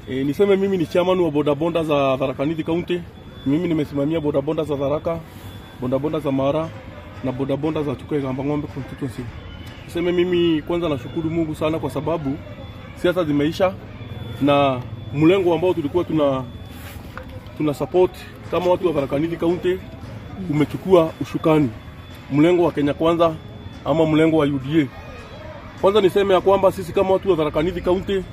E, niseme mimi ni chairman wa bodaboda za Tharaka Nithi County. Mimi nimesimamia bodaboda za Tharaka, bodaboda za Mara na bodaboda za Chuka Igamba Ng'ombe constituency. Niseme mimi kwanza nashukuru Mungu sana kwa sababu siasa zimeisha na mlengo ambao tulikuwa tuna tuna support kama watu wa Tharaka Nithi County umechukua ushukani, mlengo wa Kenya Kwanza ama mlengo wa UDA. Kwanza niseme ya kwamba sisi kama watu wa Tharaka Nithi County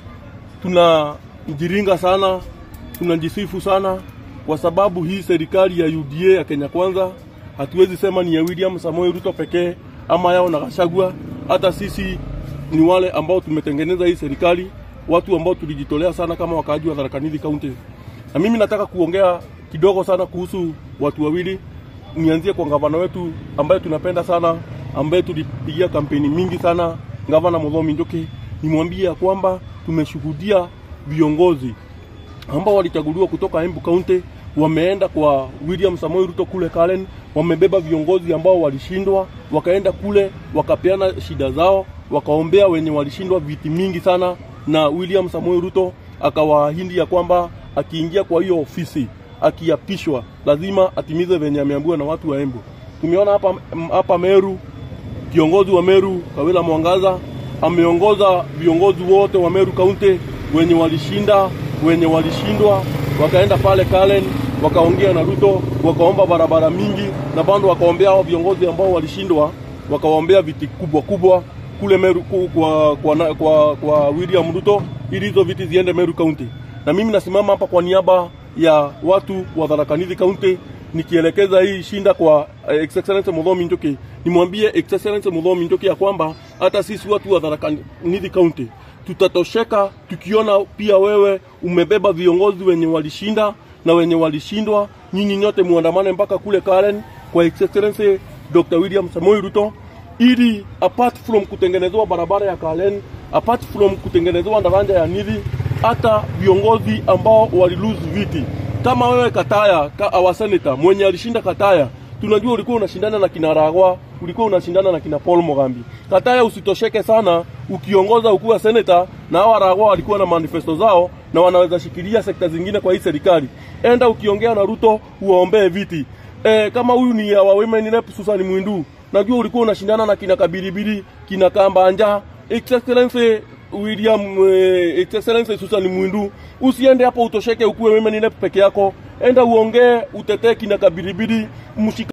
tunajiringa sana, tunajisifu sana kwa sababu hii serikali ya UDA ya Kenya Kwanza hatuwezi sema ni ya William Samoei Ruto pekee ama yao na Gachagua. Hata sisi ni wale ambao tumetengeneza hii serikali, watu ambao tulijitolea sana kama wakaaji wa Tharaka Nithi County. Na mimi nataka kuongea kidogo sana kuhusu watu wawili. Nianzie kwa gavana wetu ambaye tunapenda sana, ambaye tulipigia kampeni mingi sana, gavana Muthomi Njuki. Nimwambie ya kwamba tumeshuhudia viongozi ambao walichaguliwa kutoka Embu County wameenda kwa William Samoei Ruto kule Karen, wamebeba viongozi ambao walishindwa, wakaenda kule wakapeana shida zao, wakaombea wenye walishindwa viti mingi sana, na William Samoei Ruto akawaahidi ya kwamba akiingia kwa hiyo ofisi akiapishwa lazima atimize venye ameambiwa na watu wa Embu. Tumeona hapa hapa Meru, kiongozi wa Meru Kawila Mwangaza ameongoza viongozi wote wa Meru County wenye walishinda, wenye walishindwa, wakaenda pale Karen wakaongea na Ruto, wakaomba barabara mingi, na bado wakaombea hao viongozi ambao walishindwa, wakawaombea viti kubwa kubwa kule Meru ku- kwa, kwa, kwa, kwa, kwa William Ruto ili hizo viti ziende Meru County. Na mimi nasimama hapa kwa niaba ya watu wa Tharaka Nithi County nikielekeza hii shinda kwa eh, Ex Excellency Muthomi Njuki, nimwambie Ex Excellency Muthomi Njuki ya kwamba hata sisi watu wa Tharaka Nithi County tutatosheka tukiona pia wewe umebeba viongozi wenye walishinda na wenye walishindwa. Nyinyi nyote muandamane mpaka kule Karen kwa Ex Excellency Dr. William Samoei Ruto ili apart from kutengenezewa barabara ya Karen, apart from kutengenezewa daraja ya Nithi, hata viongozi ambao walilose viti kama wewe Kataya ka, our senator mwenye alishinda Kataya, tunajua ulikuwa unashindana na kina Ragwa, ulikuwa unashindana na kina Paul Mogambi. Kataya, usitosheke sana ukiongoza ukuwa senator, na hawa Ragwa walikuwa na manifesto zao na wanaweza shikilia sekta zingine kwa hii serikali. Enda ukiongea na Ruto uwaombee viti. E, kama huyu ni wa women rep Susan Mwindu, najua ulikuwa unashindana na kina Kabiribiri, kina Kambanja, Ex Excellency William eh, Ex Excellency Susan Mwindu, usiende hapo utosheke ukuwe women rep peke yako, enda uongee, utetee kina Kabiribiri, mshika